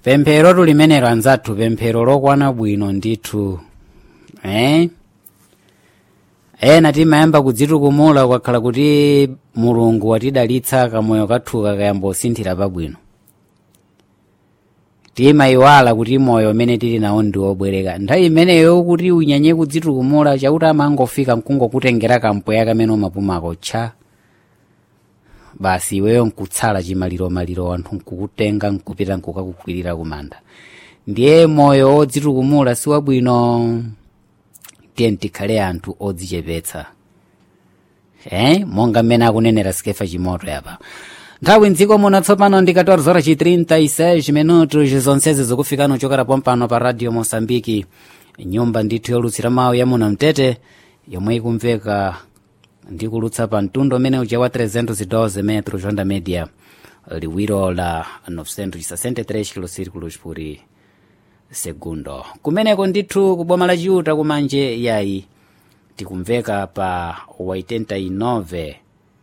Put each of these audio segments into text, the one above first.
pemphero limenelo anzathu pemphero lokwana bwino ndithu eh? ena timayamba kudzitukumula kwakhala kuti mulungu watidalitsa kamoyo kathu kakayamba kusinthira pabwino timayiwala kuti moyo umene tili nawo ndi wobwereka nthawi imeneyo kuti unyanye kudzitukumula chakuti amangofika mkungokutengera kampweya kamene umapumako tcha basi iweyo nkutsala chimaliromaliro anthu nkukutenga nkupita nkukakukwirira kumanda ndiye moyo wodzitukumula si wabwino tiye tikhale anthu odzichepetsa eh? monga mmene akunenera sikefa chimoto yapa nthawi mdziko muno tsopano ndi 14 horas chi 36 minutos zonsezi zikufikana uchokera pompano pa radio mosambiki nyumba ndithu yolutsira mawu ya muno mtete yomwe ikumveka ndi kulutsa pa mtundu umene uja wa 312 metros onda media liwiro la 963 kilosirikulos por segundo kumeneko ndithu kuboma la chiuta kumanje yayi tikumveka pa 89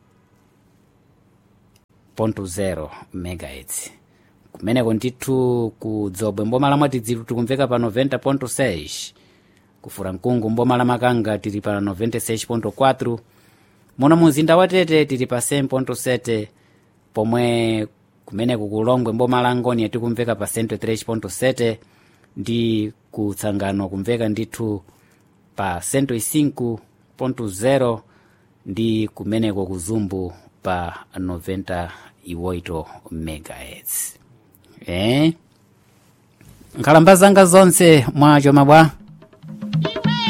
0 megahertz kumeneko ndithu ku dzobwe mboma la mwatidziru tikumveka pa 90.6 kufura mkungu mboma la makanga tili pa 96.4 muno muzinda wa tete tili pa 100.7 pomwe kumeneko kulongwe mboma la ngoni tikumveka pa 103.7 ndi kutsangano kumveka ndithu pa 105.0 ndi kumeneko kuzumbu pa 98 megahertz eh? nkhalamba zanga zonse mwacho mabwa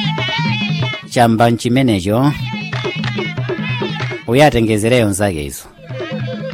chamba mchimenecho uyatengezereyo nzake izo